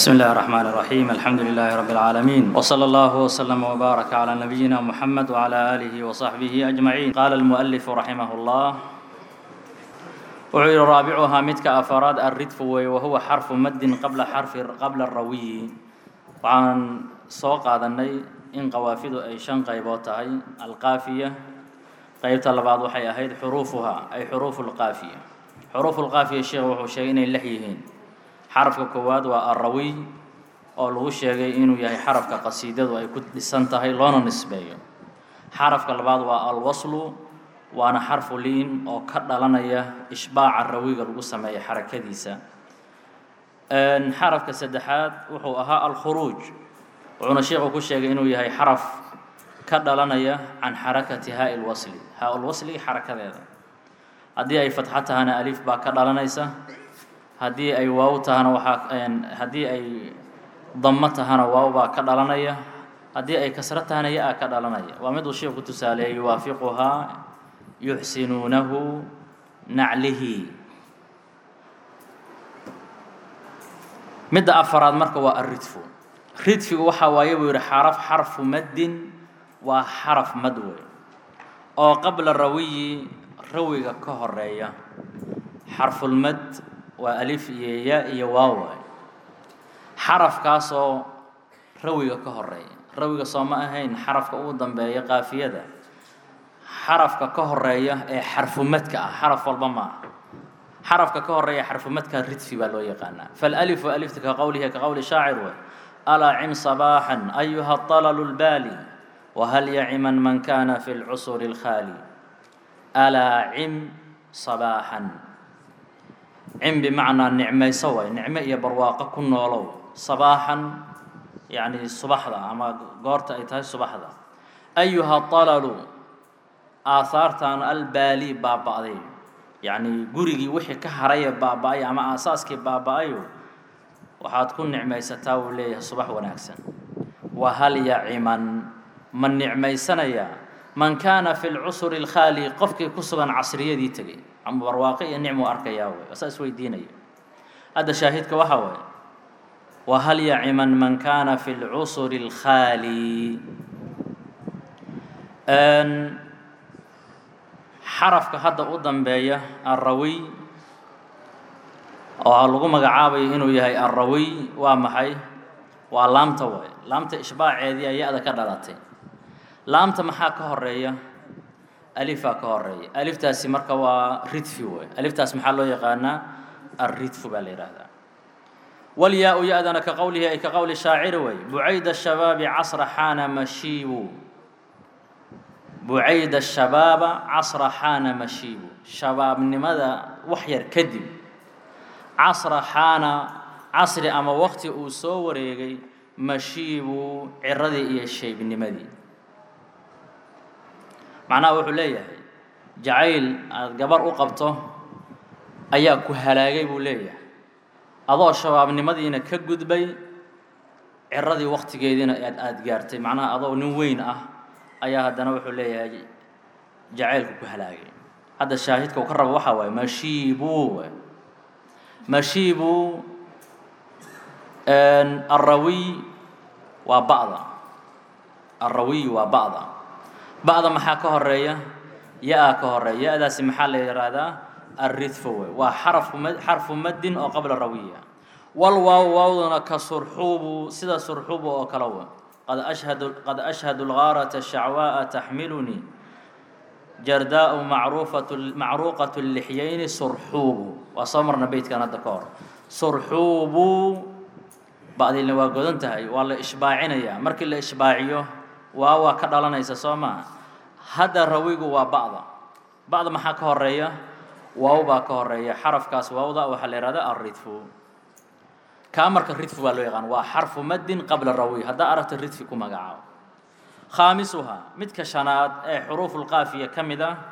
بسم الله الرحمن الرحيم الحمد لله رب العالمين وصلى الله وسلم وبارك على نبينا محمد وعلى آله وصحبه أجمعين قال المؤلف رحمه الله وعير رابعها متك أفراد الردف وهو حرف مد قبل حرف قبل الروي وعن سوق هذا إن قوافد أي شن قيبوتها القافية قيبت لبعض وحي أهيد حروفها أي حروف القافية حروف القافية الشيخ وحو شيئين اللحيهين xarafka koowaad waa arrawiy oo lagu sheegay inuu yahay xarafka qasiidadu ay ku dhisan tahay loona nisbeeyo xarafka labaad waa alwaslu waana xarfu liin oo ka dhalanaya ishbaaca rawiga lagu sameeya xarakadiisa xarafka saddexaad wuxuu ahaa alkhuruuj wuxuuna sheekhu ku sheegay inuu yahay xaraf ka dhalanaya can xarakati haa lwasli haa lwasli xarakadeeda haddii ay fatxo tahana alif baa ka dhalanaysa haddii ay waaw tahana waxaa haddii ay damo tahana waaw baa ka dhalanaya haddii ay kasro tahana ya-a ka dhalanaya waa miduu sheekhu tusaaleeyay yuwaafiquhaa yuxsinuunahu naclihi midda afaraad marka waa alridfu ridfigu waxaa waaye buu yihi xaraf xarfu maddin waa xaraf mad wey oo qabla rawiyi rawiga ka horeeya xarfulmad waa alif iyo ya iyo waaw waay xarafkaasoo rawiga ka horeeya rawiga soo ma ahayn xarafka ugu dambeeya qaafiyada xarafka ka horeeya ee xarfumadka ah xaraf walba ma aha xarafka ka horeeya xarfumadka ridfi baa loo yaqaanaa falalifu alifta ka qowlihi ka qowli shaacir wey alaa cim sabaaxan ayuha طalalu lbaali wahal yaciman man kana fi lcusuri اlkhaali alaa cim sabaaxan cim bimacnaa nicmayso way nicmo iyo barwaaqo ku noolow sabaaxan yacni subaxda ama goorta ay tahay subaxda ayuha talalu aahaartan albaali baaba-day yacni gurigii wixii ka haraya baaba-ay ama aasaaskii baaba-ayo waxaad ku nicmaysataa wuu leeyahay subax wanaagsan wahal yaciman ma nicmaysanaya man kaana fi lcusuri اlkhaali qofkii ku sugan casriyadii tegey ama barwaaqo iyo nicmu arkayaa wey asaa isweydiinaya hadda shaahidka waxaa waye wahal yaciman man kaana fi lcusuri اlkhaali xarafka hadda u dambeeya alrawiy oo lagu magacaabayo inuu yahay alrawiy waa maxay waa laamta waay laamta ishbaaceedii aya-da ka dhalatay laamta maxaa ka horeeya alifaa ka horeeya aliftaasi marka waa ridfi wey aliftaas maxaa loo yaqaanaa alridfu baa la yidhaahdaa walyaa-u ya-dana ka qowlihi ay ka qowli shaaciri wey bucayda shabaabi casra xaana mashiibu bucayda shabaaba casra xaana mashiibu shabaabnimada wax yar kadib casra xaana casri ama waqti uu soo wareegay mashiibu ciradii iyo shaybnimadii macnaha wuxuu leeyahay jacayl aada gabar u qabto ayaa ku halaagay buu leeyahay adoo shabaabnimadiina ka gudbay ciradii waqtigeediina aad aada gaartay macnaha adoo nin weyn ah ayaa haddana wuxuu leeyahay jacaylku ku halaagay hadda shaahidka uu ka rabo waxaa waaye mashiibu mashiibu alrawiy waa ba'da alrawiy waa ba'da ba'da maxaa ka horeeya ya-a ka horeeya ya-daasi maxaa la yidhaahdaa alridfo wey waa xarfu ma xarfu maddin oo qabla rawiya wal waaw waawduna ka surxuubu sida surxuubu oo kale wey qad ashhadu qad ashhadu lgaarata shacwaa'a taxmilunii jardaau macruufatu macruuqatu lixyayni surxuubu waa soo marna beytkan hadda ka hor surxuubu ba'dilna waa godan tahay waa la ishbaacinayaa markii la ishbaaciyo waa waa ka dhalanaysa soo maa hadda rawigu waa ba'da ba'da maxaa ka horeeya waaw baa ka horeeya xarafkaas waawda waxaa la yihahda alridfu kaa marka ridfu baa loo yaqaan waa xarfu maddin qabla rawi haddaa aragta ridfi ku magacaabo khaamisuhaa midka shanaad ee xuruufulqaafiya ka mid ah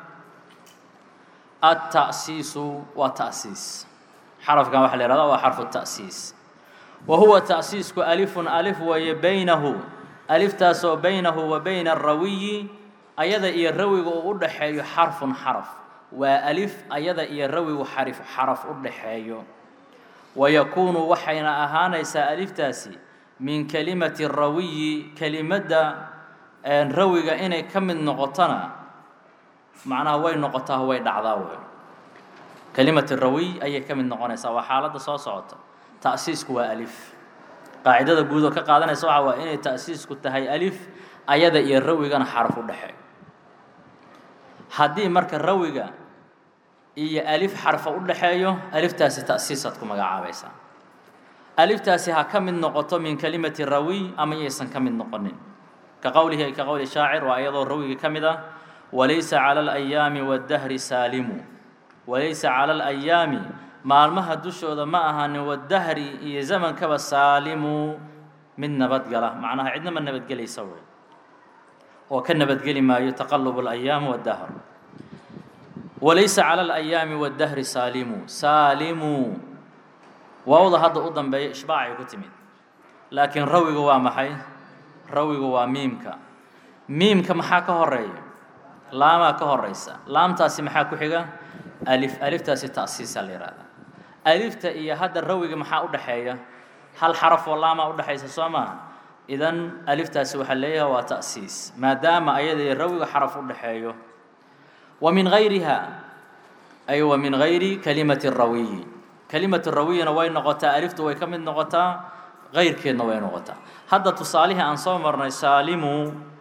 alta'siisu waa ta'siis xarafkan waxaa la yihahda waa xarfu ta'siis wa huwa ta'siisku alifun alif weeye baynahu aliftaasoo baynahu wa bayna arawiyi ayada iyo rawiga uu u dhaxeeyo xarfun xaraf waa alif ayada iyo rawigu xarif xaraf u dhaxeeyo wayakuunu waxayna ahaanaysaa aliftaasi min kelimati rawiyi kelimadda rawiga inay ka mid noqotona macnaha way noqotaa way dhacdaa wey kelimati rawiy ayay ka mid noqonaysaa waa xaaladda soo socota ta'siisku waa alif qaacidada guud oo ka qaadanaysa waxa waa inay ta'siisku tahay alif ayada iyo rawigana xaraf u dhexeeyo haddii marka rawiga iyo alif xarfa u dhexeeyo aliftaasi ta'siisaad ku magacaabaysaa aliftaasi ha ka mid noqoto min kelimati rawiy ama yaysan ka mid noqonin ka qowlihi ay ka qowli shaacir waa iyadoo rawiga ka mid ah walaysa cala alayaami waddahri saalimu walaysa cala alayaami maalmaha dushooda ma ahaanin waddahri iyo zamankaba saalimu mid nabadgala macnaha cidna ma nabadgelaysa wey oo ka nabadgeli maayo taqalub alayaam waddahr walaysa cala alayaami waddahri saalimu saalimu waawda hadda u dambeeya ishbaacay ku timid laakiin rawigu waa maxay rawigu waa miimka miimka maxaa ka horeeya laamaa ka horeysa laamtaasi maxaa ku xiga alif aliftaasi ta'siisa la yihahda alifta iyo hadda rawiga maxaa u dhexeeya hal xaraf oo laamaa u dhexaysa soo maaha idan aliftaasi waxaa leeyahay waa ta'siis maadaama ayada iyo rawiga xaraf u dhexeeyo wa min gayriha ay wa min gayri kalimati rawiyi kelimatu rawiyina way noqotaa aliftu way ka mid noqotaa kayrkeedna way noqotaa hadda tusaalihii aan soo marnay saalimu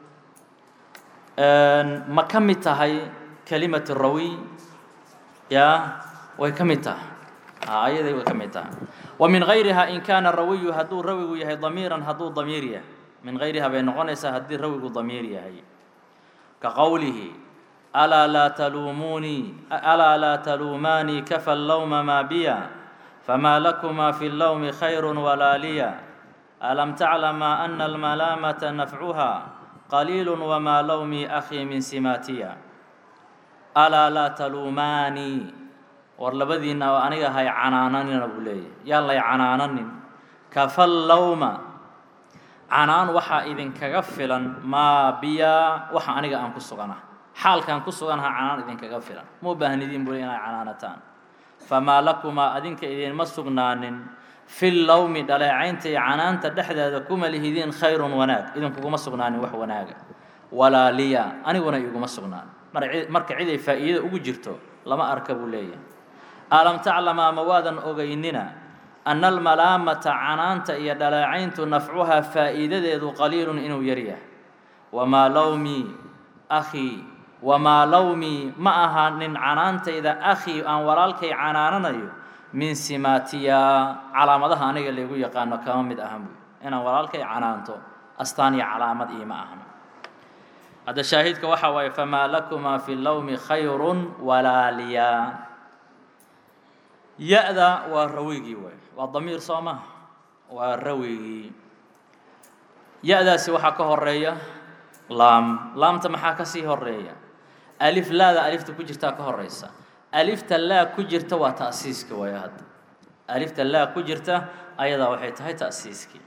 ma ka mid tahay kelimatu rawiy ya way ka mid tahay ayaday way ka mid tahay wa min gayriha in kaana rawiyu hadduu rawigu yahay damiiran hadduu damiir yahay min gayriha bay noqonaysaa haddii rawigu damiir yahay ka qowlihi alaa laa taluumuunii alaa laa taluumaanii kafa allawma maa biya famaa lakumaa fi allawmi khayru walaa liya alam taclama ana almalaamata nafcuha qaliilu wamaa lawmii akhii min simaatiya alaa laa taluumaanii war labadiinna oo aniga hay canaananina buu leeyahy yaan lay canaananin kafal lawma canaan waxaa idinkaga filan maa biya waxa aniga aan ku sugana xaalkaan ku suganaha canaan idinkaga filan ma u baahnidiin buu le inay canaanataan famaa lakumaa adinka idinma sugnaanin fi lawmi dhaleecaynta iyo canaanta dhexdeeda kuma lihidiin khayrun wanaag idinkuguma sugnaanin wax wanaaga walaa liya aniguna iguma sugnaan marka cid ay faa'iidada ugu jirto lama arka buu leeyahay alam taclamaa ma waadan ogeynina ana almalaamata canaanta iyo dhaleecayntu nafcuhaa faa'iidadeedu qaliilun inuu yaryahay wamaa lawmii akhii wamaa lawmii ma ahaanin canaantayda akhii aan walaalkay canaananayo min simaatiya calaamadaha aniga laygu yaqaano kama mid ahan buy inaan walaalkay canaanto astaan iyo calaamad iima ahan hadda shaahidka waxaa waaye famaa lakumaa fi lawmi khayrun walaa liya ya-da waa rawigii waay waa damiir soo maha waa rawigii ya-daasi waxaa ka horeeya laam laamta maxaa ka sii horeeya alif laada alifta ku jirtaa ka horeysa alifta laa ku jirta waa ta'siiska waay hadda alifta laa ku jirta ayadaa waxay tahay ta'siiskii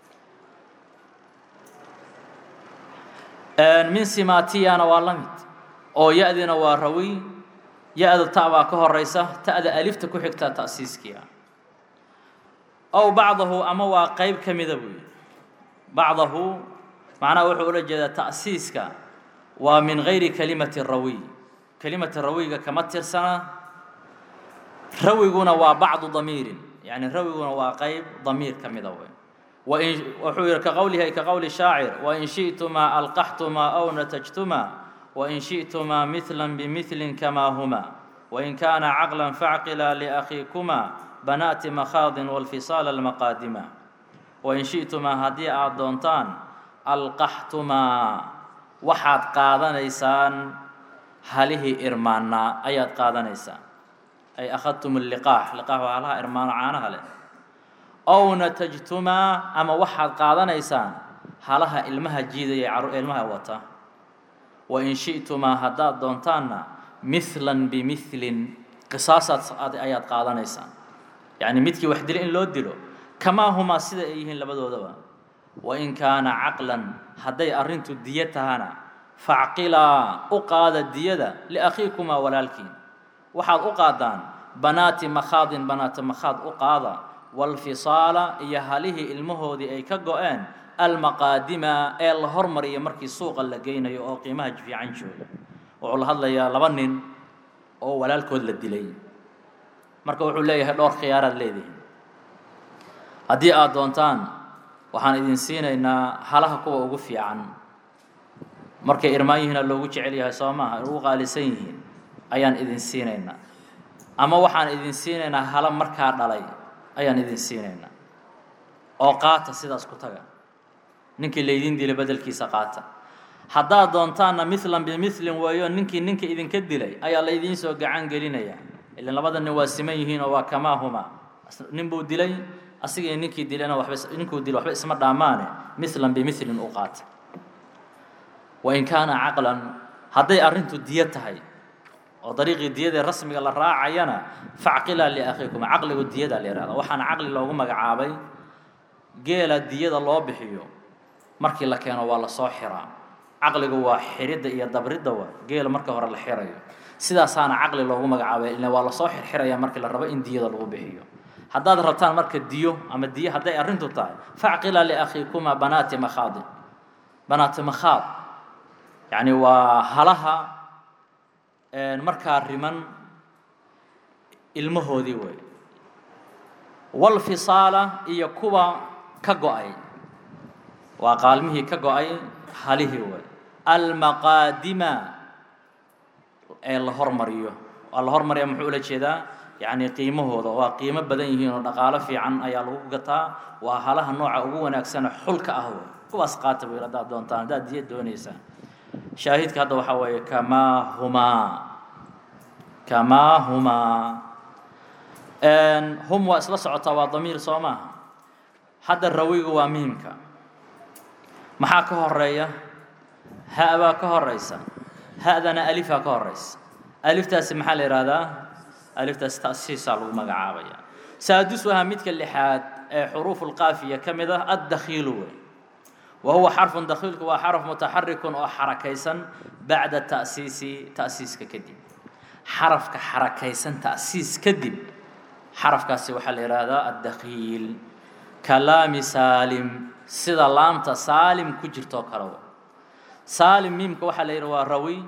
min simatiyana waa la mid oo ya-dina waa rawiy ya-da ta baa ka horeysa ta'da alifta ku xigtaa ta'siiskiia ow bacdahu ama waa qeyb ka mida buu yihi bacdahu macnaha wuxuu ula jeedaa ta'siiska waa min gayri kalimati rawiy kelimata rawiga kama tirsana rawiguna waa bacdu damiirin yani rawiguna waa qeyb damiir ka mida wey wain wuxuu yihi ka qowlihi ka qowli shaacir wain shi'tumaa alqaxtumaa aw natajtumaa wain shi'tumaa mithla bimithli kamaa huma wain kaana caqla facqila liakhiikumaa banaati makhaadin walfisaala almaqaadima wain shi'tumaa haddii aad doontaan alqaxtumaa waxaad qaadanaysaan halihii irmaannaa ayaad qaadanaysaan ay akhadtum liqaax liqaax waa halaha irmaano caanaha leh ow natajtumaa ama waxaad qaadanaysaan halaha ilmaha jiidaya caru ilmaha wata wain shi'tumaa haddaad doontaanna mithlan bimilin qisaasaad ayaad qaadanaysaan yacni midkii wax dila in loo dilo kamaa humaa sida ay yihiin labadoodaba wain kaana caqlan hadday arrintu diyo tahana facqilaa u qaada diyada liakhiikumaa walaalkiin waxaad u qaadaan banaati makhaadin banaata makhaad u qaada waalfisaala iyo halihii ilmahoodii ay ka go-een almaqaadima ee la hormariyo markii suuqa la geynayo oo qiimaha fiican jooga wuxuu la hadlayaa laba nin oo walaalkood la dilay marka wuxuu leeyahay dhowr khiyaaraad leedihin haddii aada doontaan waxaan idin siinaynaa halaha kuwa ugu fiican markay irmaan yihiina loogu jecel yahay soo maaha ugu qaalisan yihiin ayaan idin siinaynaa ama waxaan idin siinaynaa hala markaa dhalay ayaan idin siinaynaa oo qaata sidaas ku taga ninkii laydin dilay bedelkiisa qaata haddaad doontaanna milan bimilin weeyo ninkii ninka idinka dilay ayaa laydiin soo gacan gelinayaa ilan labada nin waa siman yihiin oo waa kamaa huma nin buu dilay asiga iyo ninkii dilayna waba ninkuu dilay waxba isma dhaamaane milan bimilin u qaata wain kaana caqlan hadday arrintu diyo tahay oo dariiqii diyadee rasmiga la raacayana facqilaa liakhiikum caqligu diyada la yihahda waxaana caqli loogu magacaabay geela diyada loo bixiyo markii la keeno waa lasoo xiraa caqligu waa xiridda iyo dabridda wa geela marka hore la xirayo sidaasaana caqli loogu magacaabay ila waa lasoo xirxiraya markii la rabo in diyada lagu bixiyo haddaad rabtaan marka diyo ama diyo hadday arrintu tahay facqilaa liakhiikuma banaati makhaadin banaati makhaad yacni waa halaha markaa riman ilmahoodii wey walfisaala iyo kuwa ka go-ay waa qaalmihii ka go-ay halihii wey almaqaadima ee la hormariyo waa la hormariya muxuu ula jeedaa yacni qiimahooda waa qiimo badan yihiin oo dhaqaalo fiican ayaa lagu gataa waa halaha nooca ugu wanaagsane xulka ah wey kuwaas qaata wey haddaad doontaan haddaad diya doonaysaan shaahidka hadda waxaa weeye kamaa humaa kamaa humaa hum waa isla socotaa waa damiir soo maaha hadda rawigu waa miimka maxaa ka horeeya ha baa ka horeysa ha-dana alifaa ka horeysa aliftaasi maxaa la yihahdaa aliftaasi ta'siisaa lagu magacaabaya saadisuhaa midka lixaad ee xuruufu lqaafiya ka mid ah addakhiilu wey wa huwa xarfun dakhiilku waa xaraf mutaxarikun oo xarakaysan bacda ta'siisi ta'siiska kadib xarafka xarakaysan ta'siis kadib xarafkaasi waxaa la yidhaahdaa addakhiil kalaami saalim sida laamta saalim ku jirtoo kale saalim miimka waxaa la yidhi waa rawi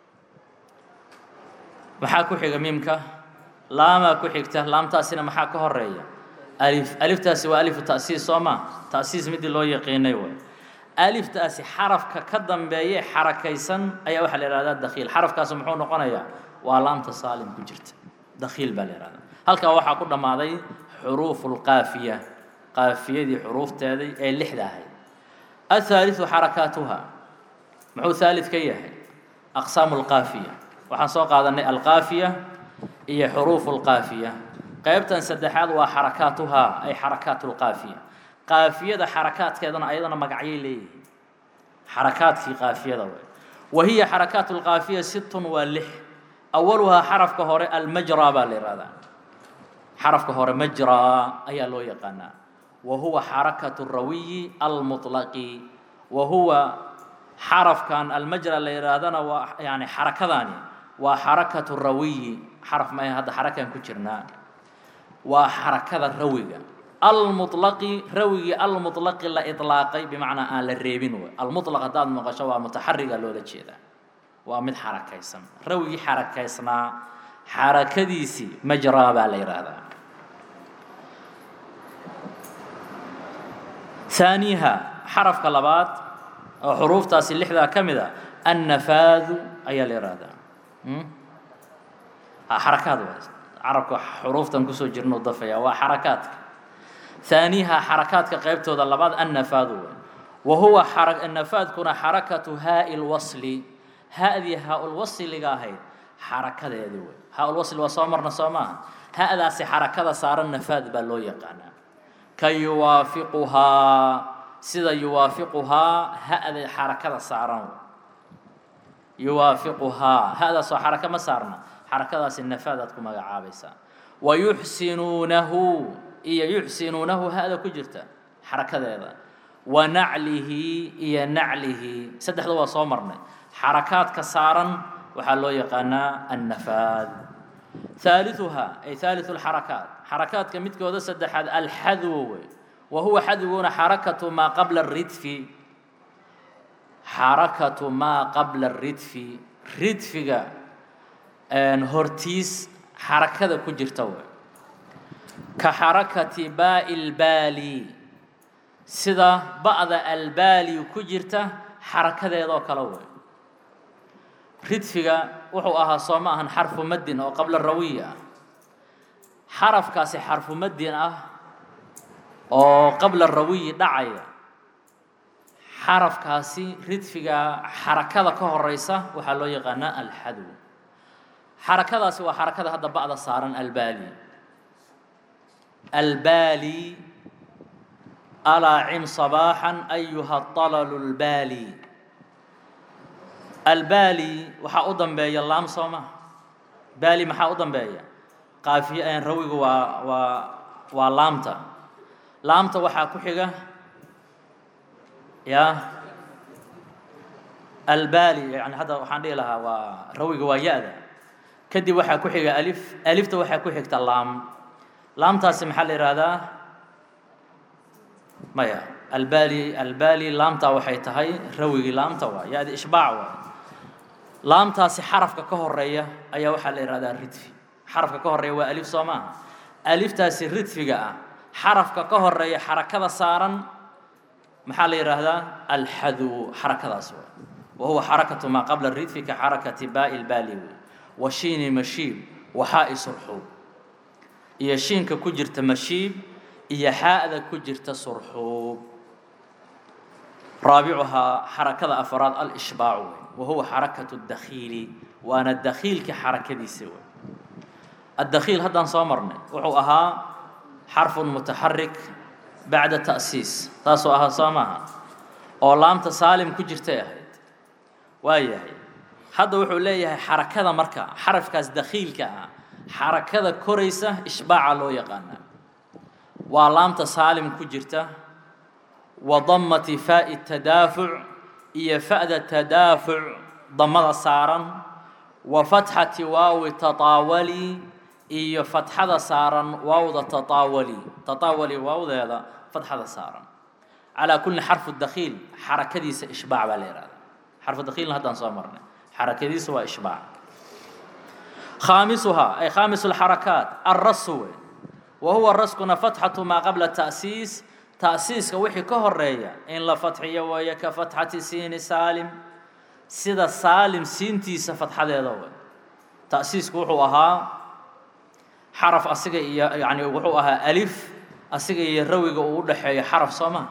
maxaa ku xiga miimka laamaa ku xigta laamtaasina maxaa ka horeeya alif aliftaasi waa alifu ta'siis soo maa ta'siis midii loo yaqiinay way aliftaasi xarafka ka dambeeye xarakaysan ayaa waxaa la yihahdaa dakhiil xarafkaasi muxuu noqonayaa waa laamta saalim ku jirta dakhiil baa la yihahdaa halkaa waxaa ku dhammaaday xuruufu lqaafiya qaafiyadii xuruufteedii ee lixda ahayd athaaliثu xarakaatuha muxuu haalid ka yahay aqsaamu lqaafiya waxaan soo qaadanay alqaafiya iyo xuruufu lqaafiya qaybtan saddexaad waa xarakaatuhaa ay xarakaatu lqaafiya qaafiyada xarakaadkeedana ayadana magacyay leeyihiin xarakaadkii qaafiyada wey wa hiya xarakaatu lqaafiya sittun waa lix awaluhaa xarafka hore almajraa baa la yihahdaa xarafka hore majraa ayaa loo yaqaanaa wa huwa xarakatu rawiyi almuطlaqi wa huwa xarafkan almajra la yidhaahdana waa yani xarakadaani waa xarakatu rawiyi xaraf ma hadda xarakaan ku jirnaa waa xarakada rawiga almuطlaqi rawigii almuطlaqi la iطlaaqay bimacnaa aan la reebin wey almuطlaq haddaad maqasho waa mutaxariga loola jeedaa waa mid xarakaysan rawigii xarakaysnaa xarakadiisii majraa baa la yidhaahdaa ثaaniha xarafka labaad oo xuruuftaasi lixdaa ka mid a annafaadu ayaa la yihahdaa xarakaad waay carabka xuruuftan kusoo jirnuu dafaya waa xarakaadka ثaaniha xarakaadka qaybtooda labaad annafaadu way wa huwa nafaadkuna xarakatu haaءi اlwasli ha-dii haa-ulwasliga ahayd xarakadeedii wey haa-ulwasli waa soo marna soo maaha ha-daasi xarakada saaran nafaad baa loo yaqaanaa ka yuwaafiquhaa sida yuwaafiquhaa ha-da xarakada saaran yuwaafiquhaa ha-daasoo xaraka ma saarna xarakadaasi nafaadaad ku magacaabaysaa wa yuxsinuunahu iyo yuxsinuunahu ha-da ku jirta xarakadeeda wa naclihi iyo naclihi saddexda waa soo marnay xarakaadka saaran waxaa loo yaqaanaa annafaad ثالثها أي ثالث الحركات حركات كمدكودا سدحاد الحذو وهو حذونا حركة ما قبل الردف حركة ما قبل الردف ردفك أن هورتيس حركة كجرتو كحركة باء البالي سدا بعض البالي كجرته حركة ذو كلوه ridfiga wuxuu ahaa soo ma ahan xarfu madin oo qabla rawiya ah xarafkaasi xarfu madin ah oo qabla rawiyi dhacaya xarafkaasi ridfiga xarakada ka horeysa waxaa loo yaqaanaa alxadw xarakadaasi waa xarakada hadda ba'da saaran albaali albaali alaa cim sabaaxan ayuha talalu lbaali albaali waxaa u dambeeya laam soo maha baali maxaa u dambeeya qaafiy rawigu waa waa waa laamta laamta waxaa ku xiga ya albaali yani hadda waxaan dhihi lahaa waa rawiga waa ya-da kadib waxaa ku xiga alif alifta waxaa ku xigta laam laamtaasi maxaa la yihahdaa maya albaali albaali laamtaa waxay tahay rawigii laamta waa ya-di ishbaac waa laamtaasi xarafka ka horeeya ayaa waxaa la yihahdaa ridfi xarafka ka horeeya waa alif soo maaha aliftaasi ridfiga ah xarafka ka horeeya xarakada saaran maxaa la yidhaahdaa alxadwu xarakadaas waa wa huwa xarakatu maa qabla ridfi ka xarakati baa'i lbaali wey wa shiini mashiib wa xaa'i surxuub iyo shiinka ku jirta mashiib iyo xaa'da ku jirta surxuub raabicuhaa xarakada afraad alishbaacu wey وهو حركة الدخيل وأنا الدخيل كحركة دي سوى الدخيل هذا صامرنا وحو أها حرف متحرك بعد تأسيس تاسو أها صامها أو لام تسالم كجرتي أهيد وايه هذا وحو ليه حركة مركا حرف كاس دخيل كا حركة كوريسة إشباع لو يقانا ولام تسالم كجرته وضمة فاء التدافع iyo fa'da tadaafuc damada saaran wa fatxati waawi tataawali iyo fatxada saaran waawda tataawali tataawali waawdeeda fatxada saaran calaa kulli xarfu dakhiil xarakadiisa ishbaac baa la yihahdaa xarfu dakhiilna haddaan soo marnay xarakadiisa waa ishbaac khaamisuhaa ay khaamisu lxarakaat alrasu wey wa huwa raskuna fatxatu maa qabla ta'siis تأسيسك وحي كهرية إن لا فتحية وهي كفتحة سين سالم سيدا سالم سينتي سفتحة ذوي تأسيسك وحو أها حرف أسيقى يعني وحو أها ألف أسيقى يروي قول حرف صما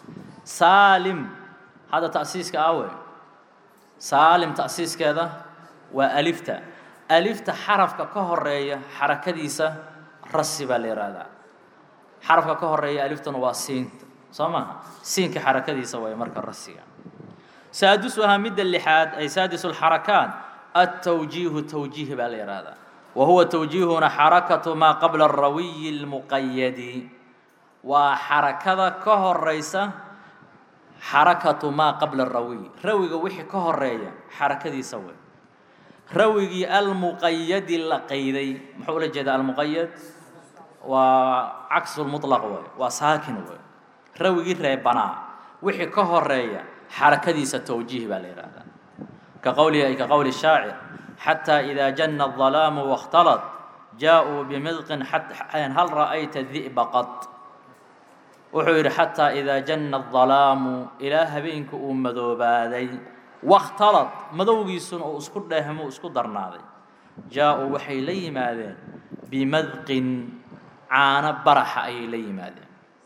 سالم هذا تأسيسك أول سالم تأسيس كذا وألفتا ألفتا حرف كهرية حركة ديسة رسبة لرادا xarafka ka horeeya aliftuna waa siinta soo maaha siinka xarakadiisa way marka rasiga saadisuhaa midda lixaad ay saadisu lxarakaat altawjiihu tawjiih baa la yihahdaa wa huwa tawjiihuna xarakatu maa qabla arawiyi lmuqayadi waa xarakada ka horeysa xarakatu maa qabla arawiy rawiga wixii ka horeeya xarakadiisa wey rawigii almuqayadi la qayday muxuu ula jeedaa almuqayad waa caksu lmutlaq wey waa saakin wey rawigii reebanaa wixii ka horeeya xarakadiisa tawjiih baa la yihahdaa ka qowlihi ay ka qowli shaacir xataa idaa jana الظalaamu واkhtalad jaaءuu bimidqin hal ra'ayta di'ba qad wuxuu yidhi xataa idaa jana الظalaamu ilaa habeenka uu madoobaaday wakhtalad madowgiisuna uu isku dheehmo isku darnaaday jaa-uu waxay la yimaadeen bimadqin caano baraxa ayay la yimaadeen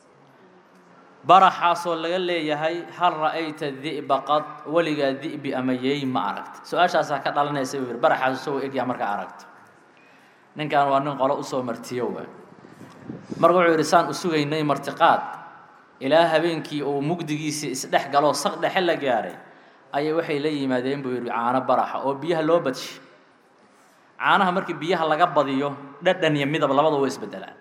baraxaasoo laga leeyahay hal ra'ayta di'ba qad weligaa di'bi ama yeey ma aragta su-aashaasaa ka dhalanaysa buu yidhi baraxaas isagoo egyaa markaa aragto ninkan waa nin qolo usoo martiyo waay marka wuxuu yidhi saan u sugaynay martiqaad ilaa habeenkii uu mugdigiisii isdhex galoo saq dhexe la gaaray ayay waxay la yimaadeen buu yidhi caano baraxa oo biyaha loo badshay caanaha markii biyaha laga badiyo dhadhan iyo midab labada waa isbedelaan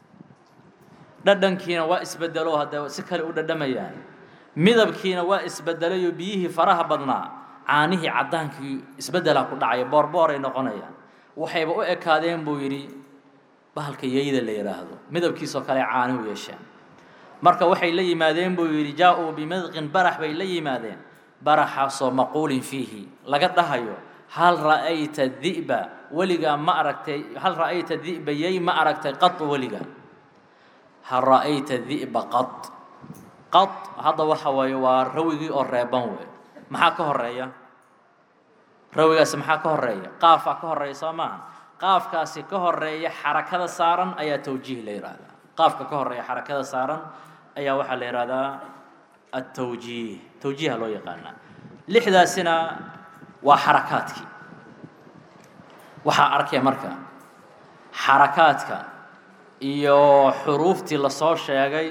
dhadhankiina waa isbedelo haddee si kale u dhadhamayaan midabkiina waa isbedelayo biyihii faraha badnaa caanihii caddaankii isbeddelaa ku dhacaya boorboor ay noqonayaan waxayba u ekaadeen buu yidhi bahalka yeyda la yidhaahdo midabkiisoo kale caani u yeesheen marka waxay la yimaadeen buu yidhi jaa-uu bimadqin barax bay la yimaadeen baraxaasoo maquulin fiihi laga dhahayo hal ra'ayta di'ba weligaa ma aragtay hal ra'ayta di'ba yey ma aragtay qad weligaa hal ra'ayta di'ba qad qad hadda waxa waaye waa rawigii oo reeban wey maxaa ka horeeya rawigaasi maxaa ka horeeya qaafaa ka horeeya soo maaha qaafkaasi ka horeeya xarakada saaran ayaa tawjiih la yidhaahdaa qaafka ka horeeya xarakada saaran ayaa waxaa la yidhahdaa atawjiih tawjiiha loo yaqaanaa lixdaasina waa xarakaadkii waxaa arkaya marka xarakaadka iyo xuruuftii lasoo sheegay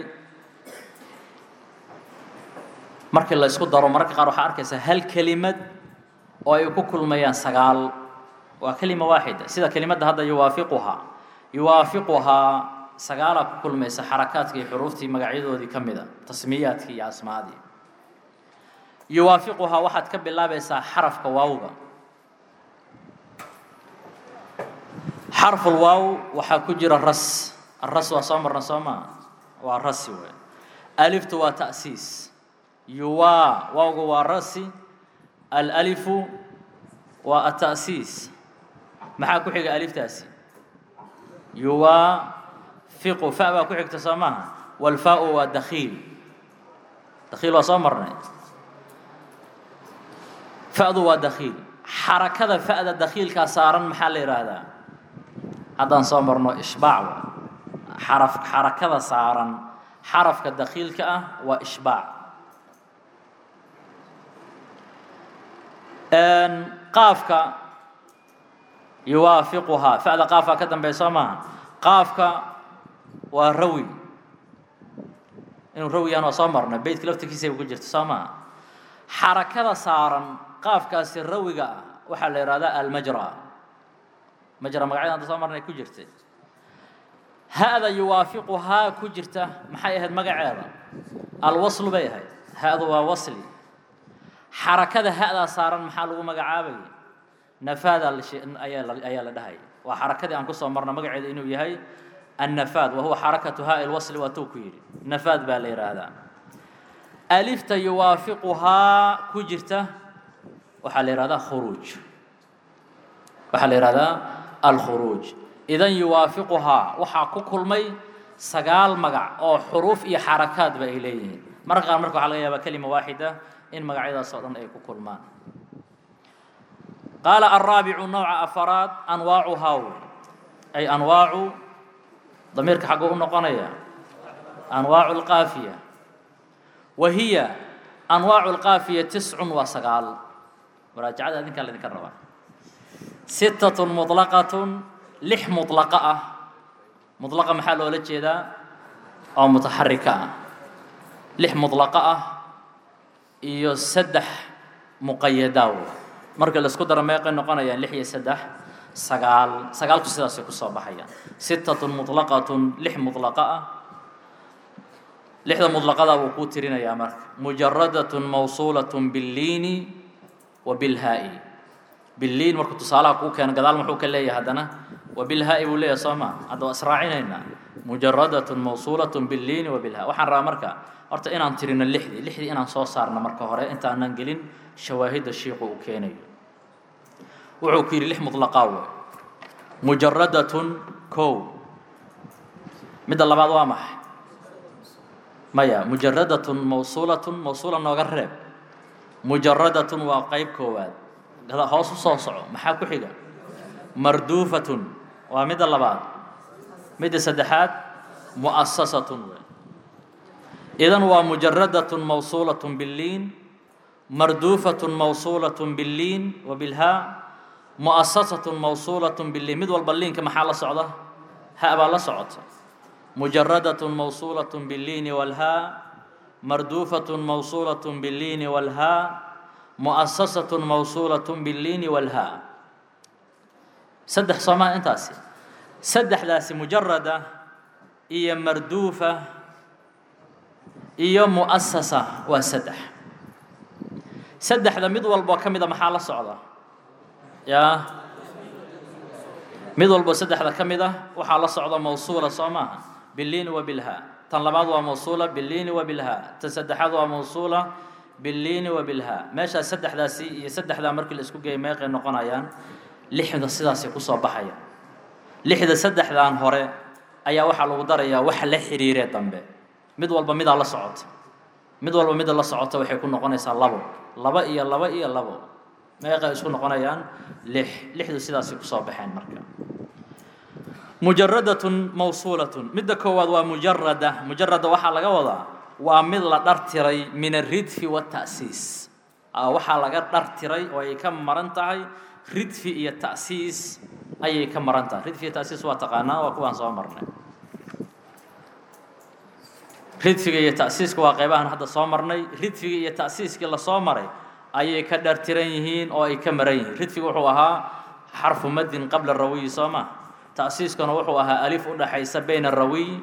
markii la isku daro mararka qaar waxaa arkaysaa hal kelimad oo ay ku kulmayaan sagaal waa kelima waaxida sida kelimadda hadda yuwaafiquhaa yuwaafiquhaa sagaalaa ku kulmaysa xarakaadka iyo xuruuftii magacyadoodii ka mida tasmiyaadkii iyo asmaadii yuwaafiquhaa waxaad ka bilaabaysaa xarafka waawga xarful waaw waxaa ku jira ras aras waa soo marna soo maa waa rasi wey aliftu waa ta'siis yuwaa waawga waa rasi alalifu waa ata'siis maxaa ku xiga aliftaasi yuwaafiqu fa baa ku xigta soo maaha walfaau waa dakhiil dakhiil waa soo marnay fa'du waa dakhiil xarakada fa'da dakhiilkaa saaran maxaa la yidhaahdaa haddaan soo marno ishbaac wa xaraf xarakada saaran xarafka dakhiilka ah waa ishbaac qaafka yuwaafiquhaa fa'da qaafaa ka dambeya soo maaha qaafka waa rawi inuu rawi yahan waa soo marnay beytka laftirkiisayba ku jirta soo maaha xarakada saaran qaafkaasi rawiga ah waxaa la yidhahdaa almajra majra magacyada hadda soo marnay ku jirtay ha-da yuwaafiquhaa ku jirta maxay ahayd magaceeda alwaslu bay ahayd ha-du waa wasli xarakada ha-daa saaran maxaa lagu magacaabaya nafaada ayaa la dhahaya waa xarakadii aan kusoo marna magaceeda inuu yahay annafaad wa huwa xarakatu haa lwasli waa tuu ku yidhi nafaad baa la yidhaahdaa alifta yuwaafiquhaa ku jirta waxaa la yihahdaa khuruuj waxaa la yihahdaa alkhuruuj idan yuwaafiquhaa waxaa ku kulmay sagaal magac oo xuruuf iyo xarakaadba ay leeyihiin marka qaar marka waxa laga yaabaa kelima waaxida in magacyadaas oo dhan ay ku kulmaan qaala alraabicu nooca afaraad anwaacuhaa wey ay anwaacu damiirka xagguu u noqonaya anwaacu lqaafiya wa hiya anwaacu lqaafiya tiscun waa sagaal muraajacada adinkaa laydinka rabaa sittatun muطlaqatun lix muطlaqa ah muطlaqa maxaa loola jeedaa oo mutaxarika ah lix muطlaqa ah iyo saddex muqayadaa marka la isku daro meeqay noqonayaan lix iyo saddex sagaal sagaalku sidaasay kusoo baxayaan sittatun muطlaqatun lix muطlaqa ah lixda muطlaqadaa wuu kuu tirinayaa marka mujaradatun mawsuulatun billiini wa bilhaa-i billiin markuu tusaalaha kuu keeno gadaal muxuu ka leeyahay haddana wa bilhaa-i buu leeyahay soo maa hadda waa israacinaynaa mujaradatun mawsuulatun billiini wa bilhaa waxaan rabaa marka horta inaan tirino lixdii lixdii inaan soo saarno marka hore intaanan gelin shawaahidda shiiqu uu keenayo wuxuu ku yidhi lix muطlaqaa wey mujaradatun kow midda labaad waa maxay maya mujaradatun mawsuulatun mawsuula nooga reeb mujaradatun waa qeyb koowaad hoos u soo soco maxaa ku xiga marduufatun waa midda labaad midda saddexaad mu'asasatun wey idan waa mujaradatun mawsuulatun billiin marduufatun mawsuulatun billiin wa bilhaa mu'asasatun mawsuulatun billiin mid walba liinka maxaa la socda ha baa la socota mujaradatun mawsuulatun billiini walhaa marduufatun mawsuulatun billiini walhaa mu'asasatun mawsuulatun billiini walhaa saddex soomaa intaasi saddexdaasi mujarada iyo marduufa iyo mu'asasa waa saddex saddexda mid walboo ka mida maxaa la socda yaa mid walbo saddexda ka mid ah waxaa la socda mawsuula soo maaha biliini wa bilhaa tan labaad waa mawsuula biliini wa bilhaa tan saddexaad waa mawsuula biliini wa bilhaa meeshaas saddexdaasi iyo saddexdaa markii la isku geeyay meeqay noqonayaan lixda sidaasay kusoo baxayaan lixda saddexdan hore ayaa waxaa lagu darayaa waxa la xiriiree dambe mid walba midaa la socota mid walba mida la socota waxay ku noqonaysaa labo laba iyo laba iyo labo meeqay isku noqonayaan lix lixdu sidaasay kusoo baxeen marka mujaradatun mawsuulatun midda koowaad waa mujarada mujarada waxaa laga wadaa waa mid la dhartiray min aridfi wata'siis waxaa laga dhartiray oo ay ka maran tahay ridfi iyo ta'siis ayay ka maran tahay ridfi iyo ta'siis waa taqaanaa waa kuwaan soo marnay ridfiga iyo ta'siiska waa qaybahan hadda soo marnay ridfiga iyo ta'siiskii lasoo maray ayay ka dhartiran yihiin oo ay ka maran yihiin ridfiga wuxuu ahaa xarfu madin qabla rawiyi soo ma ta'siiskuna wuxuu ahaa alif u dhaxaysa bayna rawiy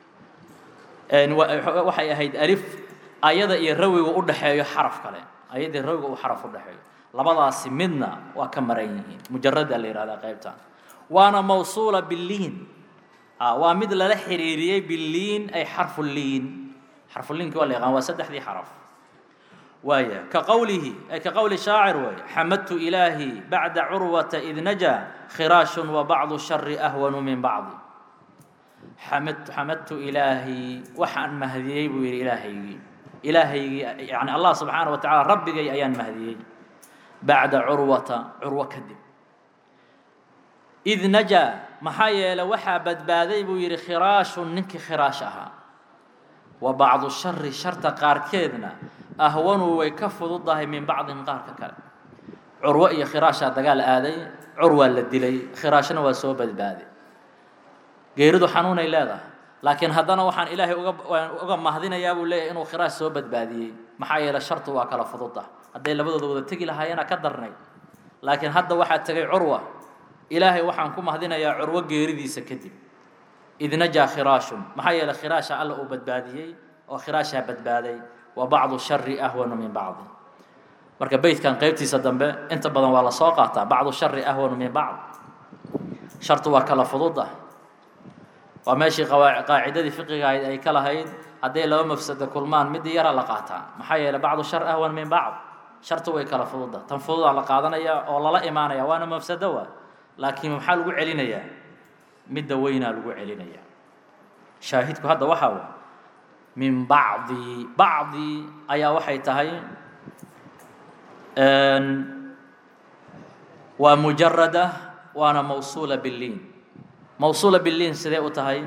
waxay ahayd alif ayada iyo rawiga u dhaxeeyo xaraf kale ayadii rawiga uu xaraf u dhaxeeyo labadaasi midna waa ka maran yihiin mujarada la yihahdaa qaybtan waana mawsuula biliin waa mid lala xiriiriyey biliin ay xarfu liin xarfuliinki waa la yaqaan waa saddexdii xaraf waaya ka qowlihi ay ka qowli shaacir waay xamadtu ilaahi bacda curwata id najaa khiraashun wa bacdu shari ahwanu min bacdi xamad xamadtu ilaahi waxaan mahdiyey buu yidhi ilaahaygii ilaahaygii yani allah subxaana wa tacala rabbigay ayaan mahdiyey bacda curwata curwo kadib id najaa maxaa yeele waxaa badbaaday buu yidhi khiraashun ninkii khiraash ahaa wa bacdu shari sharta qaarkeedna ahwanu way ka fududahay min bacdin qaarka kale curwo iyo khiraashaa dagaal aaday curwaa la dilay khiraashna waa soo badbaaday geeridu xanuunay leedahay laakiin haddana waxaan ilaahay uga uga mahdinayaa buu leeyahay inuu khiraash soo badbaadiyey maxaa yeele shartu waa kala fududah hadday labadooda wada tegi lahaayeena ka darnay laakiin hadda waxaa tegay curwa ilaahay waxaan ku mahdinayaa curwo geeridiisa kadib id najaa khiraashun maxaa yeele khiraasha alla uu badbaadiyey oo khiraashaa badbaaday wa bacdu shari ahwanu min bacdi marka beytkan qeybtiisa dambe inta badan waa lasoo qaataa bacdu shari ahwanu min bacd shartu waa kala fududah waa meeshii qaacidadii fiqiga ahayd ay ka lahayd hadday laba mafsado kulmaan midii yara la qaataa maxaa yeele bacdu shar ahwan min bacd shartu way kala fududa tan fududaa la qaadanaya oo lala imaanaya waana mafsado waa laakiin maxaa lagu celinayaa midda weynaa lagu celinaya shaahidku hadda waxaa wa min bacdi bacdi ayaa waxay tahay waa mujarada waana mawsuula biliin mawsuula biliin sidee u tahay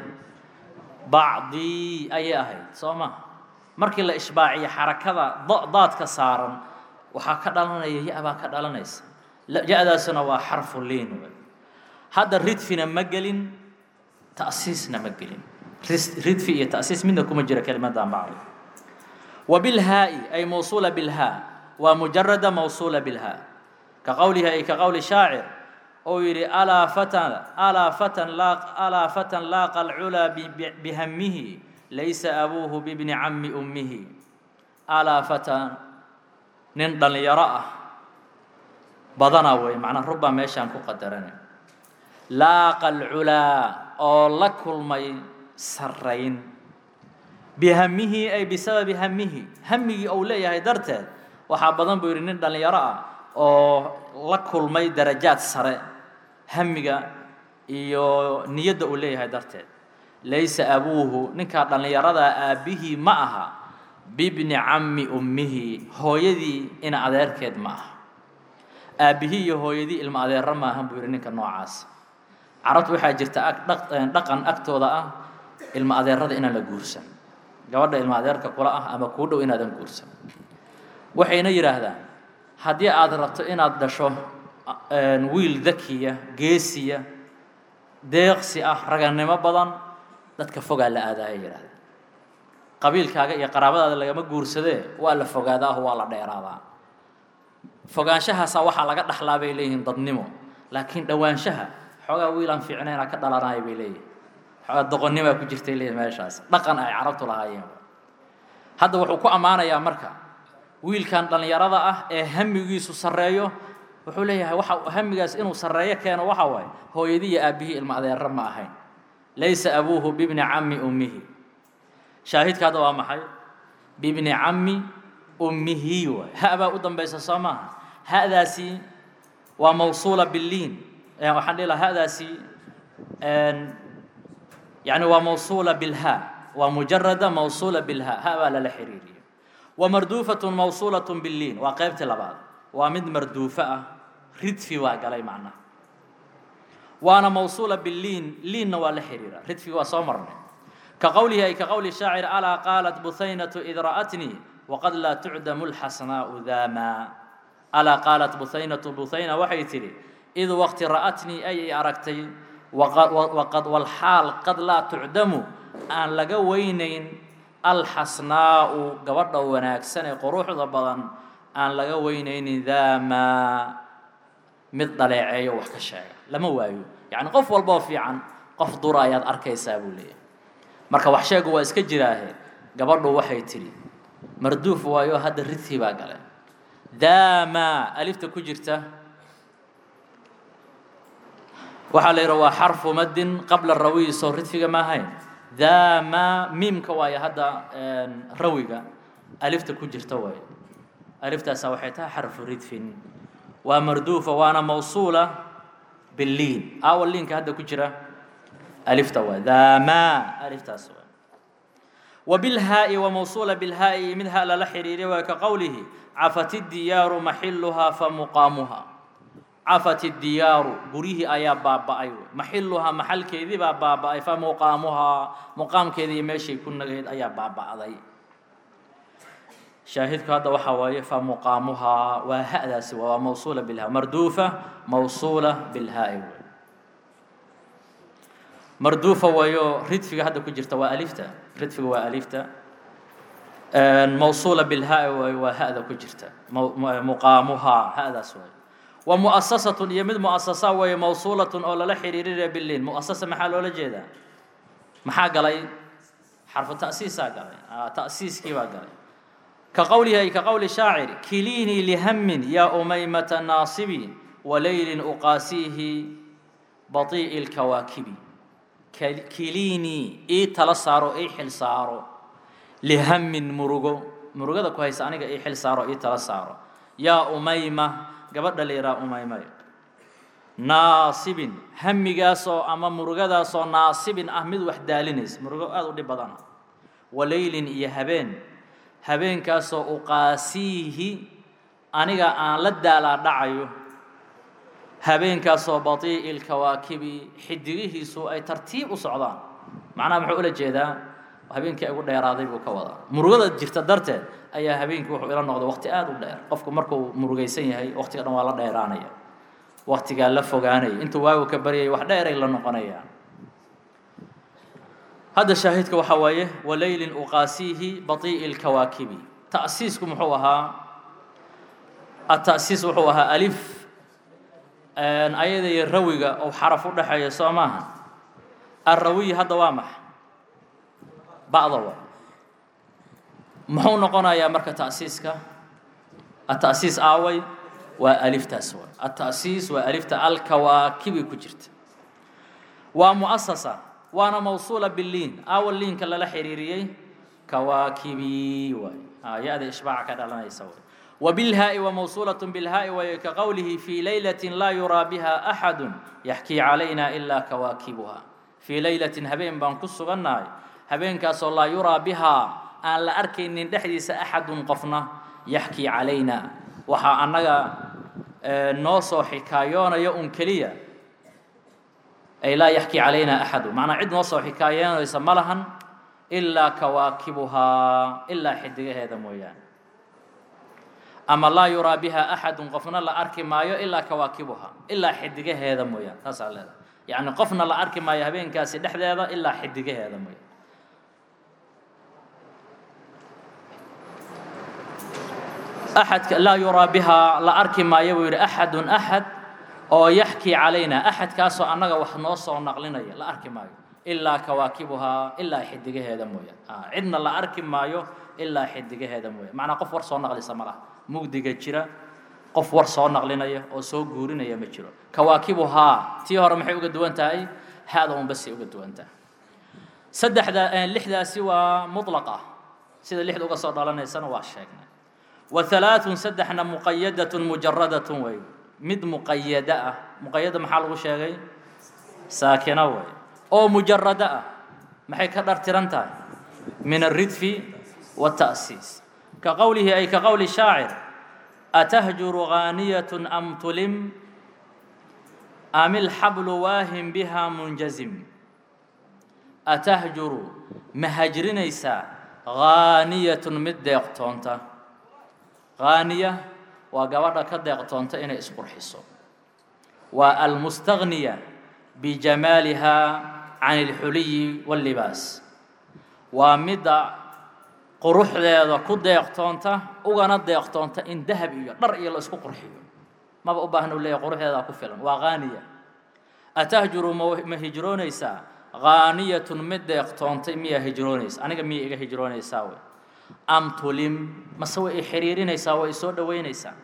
bacdii ayay ahayd soo ma markii la ishbaaciyo xarakada daadka saaran waxaa ka dhalanaya ya-baa ka dhalanaysa ya-daasuna waa xarfu liin hadda ridfina ma gelin ta'siisna ma gelin ridfi iyo ta'siis midna kuma jira kelimadan bacdi wa bilhaa'i ay mawsuula bilhaa waa mujarada mawsuula bilhaa ka qowlihi ay ka qowli shaacir ou yidhi alaa fatan alaa fatan laa alaa fatan laaqa alculaa bihamihi laysa abuuhu bibni cammi ummihi alaa fatan nin dhallinyaro ah badana wey macnaa rubbaa meeshaan ku qadarana laaqa alculaa oo la kulmay sarrayn bihamihi ay bisababi hamihi hamigii ou leeyahay darteed waxaa badan buu yidhi nin dhallinyaro ah oo la kulmay darajaad sare hamiga iyo niyadda uu leeyahay darteed laysa abuuhu ninkaa dhallinyaradaa aabbihii ma aha bibni cammi ummihi hooyadii ina adeerkeed ma aha aabbihii iyo hooyadii ilma adeero maahan buu yidhi ninka noocaas carabtu waxaa jirta dhaqan agtooda ah ilma adeerada inaan la guursan gabadha ilma adeerka kula ah ama kuu dhow inaadan guursan waxayna yidhaahdaan haddii aad rabto inaad dhasho wiil dakiya geesiya deeqsi ah ragannimo badan dadka fogaa la aadaaya yidhahdaan qabiilkaaga iyo qaraabadaada lagama guursadee waa la fogaadaa oo waa la dheeraadaa fogaanshahaasaa waxaa laga dhaxlaa bay leeyihiin dadnimo laakiin dhowaanshaha xoogaa wiilaan fiicnayna ka dhalanaya bay leeyihin xoogaa doqonnimaa ku jirtay leeyihin meeshaas dhaqan ay carabtu lahaayeen hadda wuxuu ku ammaanayaa marka wiilkan dhallinyarada ah ee hamigiisu sarreeyo wuxuu leeyahay waxa hamigaas inuu sarreeyo keeno waxa waaye hooyadii iyo aabbihii ilma adeero ma ahayn laysa abuuhu bibni cammi ummihi shaahidka hadda waa maxay bibni cammi ummihi waay ha baa u dambaysa soo maaha hadaasi waa mawsuula biliin waxaan dhihi lahaa hadaasi yani waa mawsuula bilha waa mujarada mawsuula bilha ha baa lala xiriiriyo ومردوفة موصولة باللين وقيبت لبعض ومد مردوفة ردفي وقالي معنا وانا موصولة باللين لين ولا حريرة ردفي وصمرنا كقوله أي كقول الشاعر ألا قالت بثينة إذ رأتني وقد لا تعدم الحسناء ذاما ألا قالت بثينة بثينة وحي تري إذ وقت رأتني أي أركتي وقد, وقد والحال قد لا تعدم أن لقوينين alxasnaa'u gabadha wanaagsan ee quruxda badan aan laga weynaynin daamaa mid dhaleeceeyo wax ka sheega lama waayo yacni qof walboo fiican qof dura ayaad arkaysaa buu leeyahay marka wax sheegu waa iska jiraahe gabadhu waxay tidhi marduuf waayo hadda ridkii baa gale daamaa alifta ku jirta waxaa la yidhaha waa xarfu maddin qabla rawiyi soo ridfiga ma ahayn dama miimka waayo hadda rawiga alifta ku jirta waayo aliftaasa waxay tahay xarfu ridfin waa marduufa waana mawsuula biliin awa liinka hadda ku jira alifta waay dama aliftaas waay وبالهاء وموصولة بالهاء منها لا حرير وكقوله عفت الديار محلها فمقامها عفت الديار قريه أيا بابا أيوة محلها محل كذي بابا أي فمقامها مقام كذي ماشي كنا قيد أيا بابا أذي شاهدك هذا وحواي فمقامها وهذا سوى موصولة بالها مردوفة موصولة بالهاء مردوفة ويو ردفق هذا كجرت وألفتا ردفق وألفتا موصولة بالهاء وهذا كجرت مقامها هذا سوى ومؤسسة يمد مؤسسة وهي موصولة أو لا حريرية بالليل مؤسسة محل ولا جيدا محا قلي حرف تأسيس قلي آه تأسيس كيف قلي كقولها كقول الشاعر كليني لهم يا أميمة ناصبي وليل أقاسيه بطيء الكواكب كليني إي تلصارو إي حل صارو لهم مرغو مرغو ذا كويس أنا إي حل صارو إي تلصارو يا أميمة gabadha la yidhaha umaymay naasibin hamigaasoo ama murugadaasoo naasibin ah mid wax daalinaysa murugo aada u dhib badana walaylin iyo habeen habeenkaasoo uqaasiihi aniga aan la daalaa dhacayo habeenkaasoo batii'i lkawaakibi xidigihiisu ay tartiib u socdaan macnaha muxuu ula jeedaa habeenkii ay ugu dheeraaday buu ka wadaa murugada jirta darteed ayaa habeenkii wuxuu ila noqday waqti aada u dheer qofku markuu murugaysan yahay waqtiga dhan waa la dheeraanaya waqtigaa la fogaanaya intuu waagu ka baryayay wax dheeray la noqonayaan hadda shaahidka waxaa waaye walaylin uqaasiihi batii'i lkawaakibi ta'siisku muxuu ahaa ata'siis wuxuu ahaa alif ayada iyo rawiga oo xaraf u dhexeeya soo maaha arrawiyi hadda waa maxa ba'da wa muxuu noqonayaa marka ta'siiska ata'siis aaway waa aliftaas wa ata'siis waa alifta alkawaakibi ku jirta waa mu'asasa waana mawsuula biliin aawa liinka lala xiriiriyey kawaakibi waay ya-da ishbaaca ka dhalanaysa way وبالهاء وموصولة بالهاء وكقوله في ليلة لا يرى بها أحد يحكي علينا إلا كواكبها في ليلة هبين بان كسغناي هبين كاسو لا يرى بها أن لا أركي إن دحديس أحد قفنا يحكي علينا وحا أنغا نوصو حكايون يؤن كليا أي لا يحكي علينا أحد معنى عد نوصو حكايون يسمى لهن إلا كواكبها إلا حدقه هذا مويان ama laa yuraa biha axadun qofna la arki maayo ilaa kawaakibuha ilaa xidigaheeda mooyaan taasaa leedahay yacni qofna la arki maayo habeenkaasi dhexdeeda ilaa xidigaheeda mooyaan axadka laa yuraa bihaa la arki maayo buu yidhi axadun axad oo yaxkii calayna axadkaasoo annaga wax noo soo naqlinaya la arki maayo ilaa kawaakibuhaa ilaa xidigaheeda mooyaan cidna la arki maayo ilaa xidigaheeda mooyaan macnaa qof war soo naqlisa ma laha mugdiga jira qof war soo naqlinaya oo soo guurinaya ma jiro kawaakibuhaa tii hore maxay uga duwan tahay haada un basay uga duwan tahay saddexda lixdaasi waa mutlaqa sida lixda uga soo dhalanaysana waa sheegnay wa halaaثun saddexna muqayadatun mujaradatun wey mid muqayada ah muqayada maxaa lagu sheegay saakina wey oo mujarada ah maxay ka dhartiran tahay min alridfi waالta'siis ka qowlihi ay ka qowli shaacir atahjuru ghaaniyatun am tulim am ilxablu waahin biha munjazim atahjuru ma hajrinaysaa ghaaniyatun mid deeqtoonta ghaaniya waa gabadha ka deeqtoonta inay isqurxiso waa almustagniya bijamaaliha can alxuliyi waاllibaas waa midda quruxdeeda ku deeqtoonta ugana deeqtoonta in dahab iyo dhar iyo la isku qurxiyo maba u baahna u leeyahy quruxdeedaa ku filan waa ghaaniya atahjuru ma hijroonaysaa ghaaniyatun mid deeqtoontay miyaa hijroonaysa aniga miya iga hijroonaysaa wey am tulim mase way i xiriirinaysaa way isoo dhoweynaysaa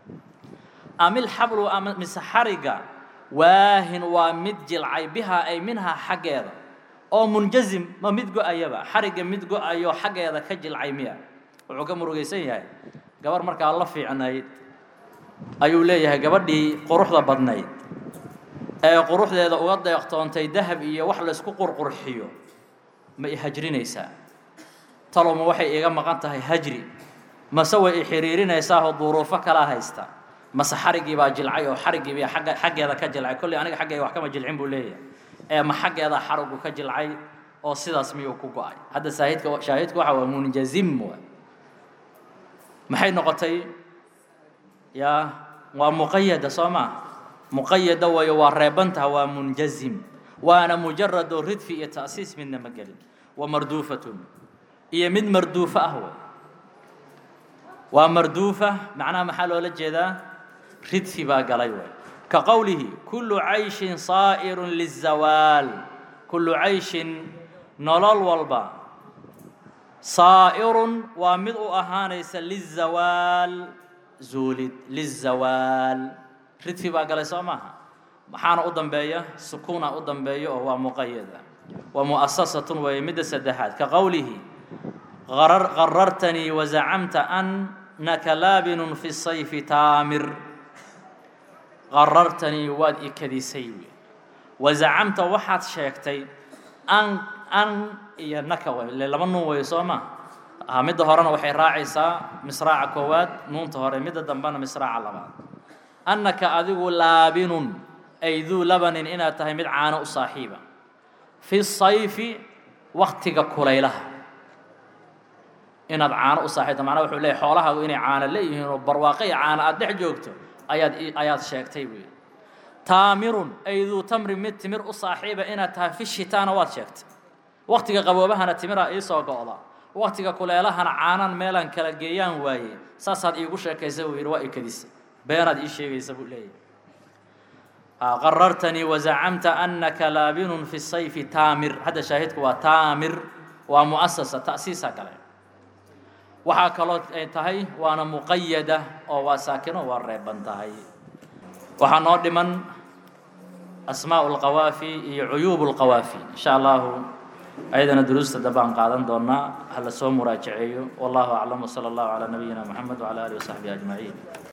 am ilxablu ama mise xariga waahin waa mid jilcay bihaa ay minhaa xaggeeda oo munjazim ma mid go-ayaba xarigga mid go-ayo xaggeeda ka jilcay miya wuxuu ka murugaysan yahay gabar markaa la fiicnayd ayuu leeyahay gabadhii quruxda badnayd ee quruxdeeda uga deeqtoontay dahab iyo wax laysku qurqurxiyo ma i hajrinaysaa talowma waxay iiga maqan tahay hajri mase way i xiriirinaysaahoo duruufo kalaa haysta mase xariggii baa jilcay oo xariggiiba agga xaggeeda ka jilcay kolley aniga xaggayga wax kama jilcin buu leeyahay ee ma xaggeeda xariggu ka jilcay oo sidaas miyuu ku go-ay hadda saahidka shaahidka waxa waa munjazim waay maxay noqotay yaa waa muqayada soo maa muqayada wayo waa reebantaha waa munjazim waana mujarado ridfi iyo ta'siis midna ma gelin wa marduufatun iyo mid marduufo ah way waa marduufa macnaha maxaa loola jeedaa ridfi baa galay way ka qowlihi kullu cayshin saa'irun lizawaal kullu cayshin nolol walba saa'irun waa mid u ahaanaysa lizawaal zuulid lizawaal ridfi baa galay soo maaha maxaana u dambeeya sukuuna u dambeeya oo waa muqayada wa mu'asasatun weeye midda saddexaad ka qowlihi qarartanii wazacamta annaka laabinun fi sayfi taamir qarartanii waad i kadisay wazacamta waxaad sheegtay an an iyo naka way ile laba nuun weeye soo ma aha midda horena waxay raacaysaa misraaca koowaad nuunta hore midda dambena misraaca labaad annaka adigu laabinun ay duu labanin inaad tahay mid caano u saaxiiba fi sayfi waktiga kulaylaha inaad caano u saaxiibto macnaha wuxuu leeyahy xoolahaagu inay caano leeyihiin oo barwaaqo iyo caano aada dhex joogto ayaad ayaad sheegtay buyi taamirun ay duu tamrin mid timir u saaxiiba inaad tahay fi shitaana waad sheegtay waktiga qaboobahana timiraa iisoo go'da waktiga kuleelahana caanan meelaan kala geeyaan waaye saasaad iigu sheekaysa buu yidhi waa ikadisa beenaad ii sheegaysa buu leeyahy qarartanii wazacamta annaka laabinun fi sayfi taamir hadda shaahidku waa taamir waa mu'asasa ta'siisa gale waxaa kaloo ay tahay waana muqayada oo waa saakino waa reeban tahay waxaa noo dhiman asmaaء اlqawaafi iyo cuyuub اlqawaafi in sha allahu ayadana duruusta dambaan qaadan doonaa hala soo muraajaceeyo wallahu aclam wslى اllahu calى nabiyina mxamed wعalى alih وsaxbihi aجmaعiin